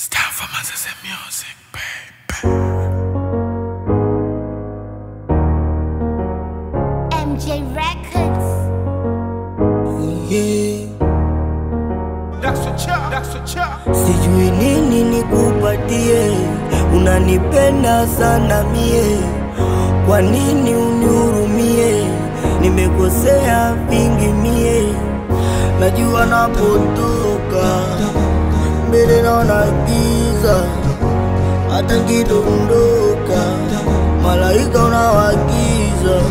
Style for Manchester music, baby. MJ Records. Yeah. That's a chop, that's a chop. Sijui nini nikupatie, unanipenda sana mie, kwa nini unihurumie? Nimekosea vingi mie, najua napotoka mbele naona giza, hata nkidondoka malaika unawagiza.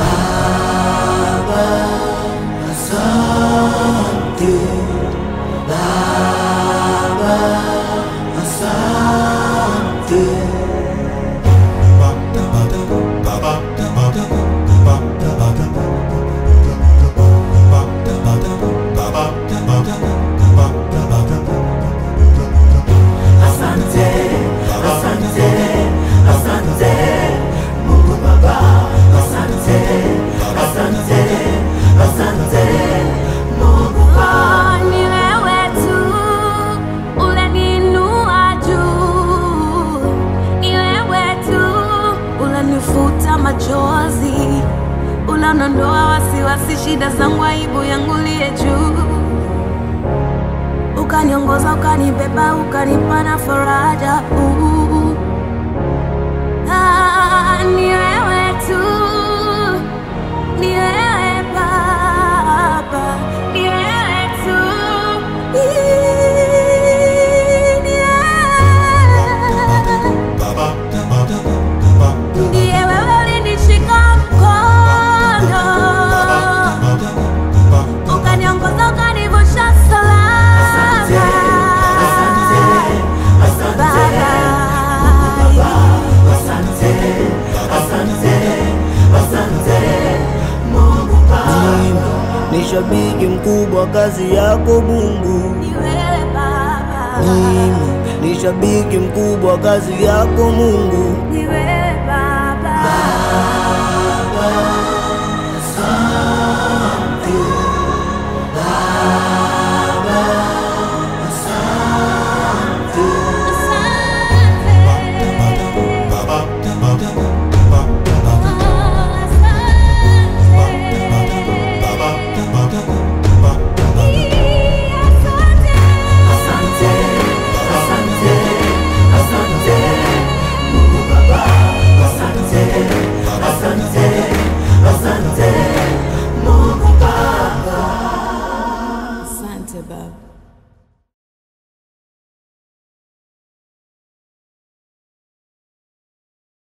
Baba, asante Baba, asante. Asante, asante, asante, Mungu Baba, asante, asante, asante, Mungu Baba. Ni wewe tu uleniinua juu, ni wewe tu ulenifuta machozi, unanondoa wasiwasi, shida zangu, aibu yangu liye juu, ukaniongoza, ukanibeba, ukanipa na faraja uh. Ah, ni wewe tu ni wewe Baba, ni wewe tu. Ni wewe. Ndiye wewe ulinishika mkono, ukaniongoza, ukanivusha salama. Ni shabiki mkubwa kazi yako Mungu. Ni wewe Baba, Mimi ni shabiki mkubwa kazi yako Mungu. ni wewe Baba.